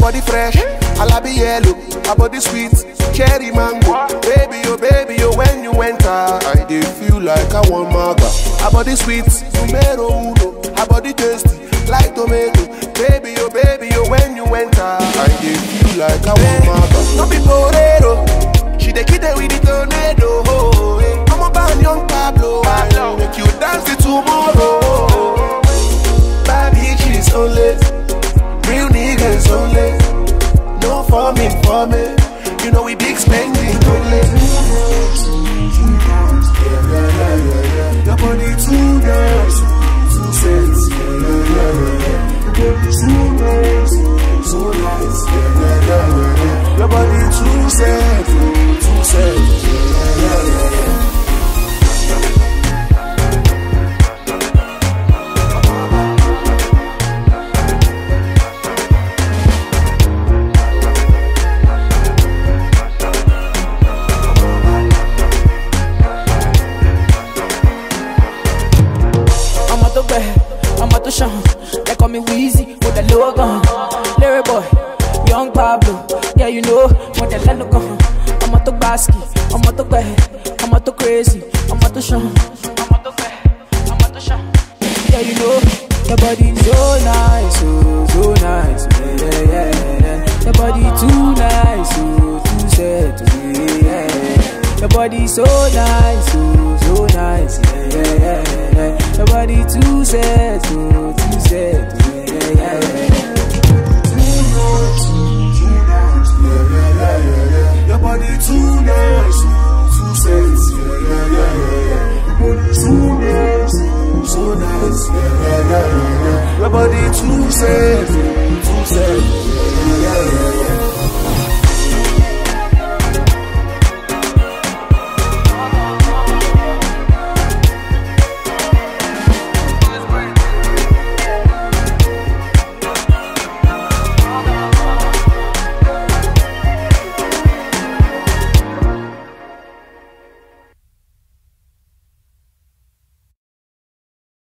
body fresh, alabi yellow, her body sweet, cherry mango. Baby, oh baby, oh when you enter, I dey feel like I want maga. Her body sweet, numero uno, her body tasty, like tomato. Baby, oh baby, oh when you enter, I dey feel like I want maga. No be torero, she dey kill it with the tornado. Oh, eh. I'm about young Pablo, I make you dance till tomorrow. Bad bitches only, real niggas only. No farming for me, you know we big spending only. Your body too nice, too sexy. Your body too nice, so nice. Your body too sexy, too sexy. I'm out the bed, I'm out the shine. They call me Wheezy with the low gun. Larry boy, young Pablo. Yeah, you know, when the land gun. I'm out the basket, I'm out the bed, I'm out the crazy, I'm out the shine. I'm out the bed, I'm out the shine. Yeah, you know, your body so nice, oh, so nice. Yeah, yeah, yeah, yeah. Your body too nice, oh, too sad to me, yeah. Your body so nice, oh, so nice, yeah, yeah, yeah, yeah. Your body too sad, oh, too sad to me, yeah, yeah, yeah. Your body too nice, too sexy. Yeah, yeah, yeah, yeah. Your body too nice, so nice. Yeah, yeah, yeah, yeah. Your body too sexy,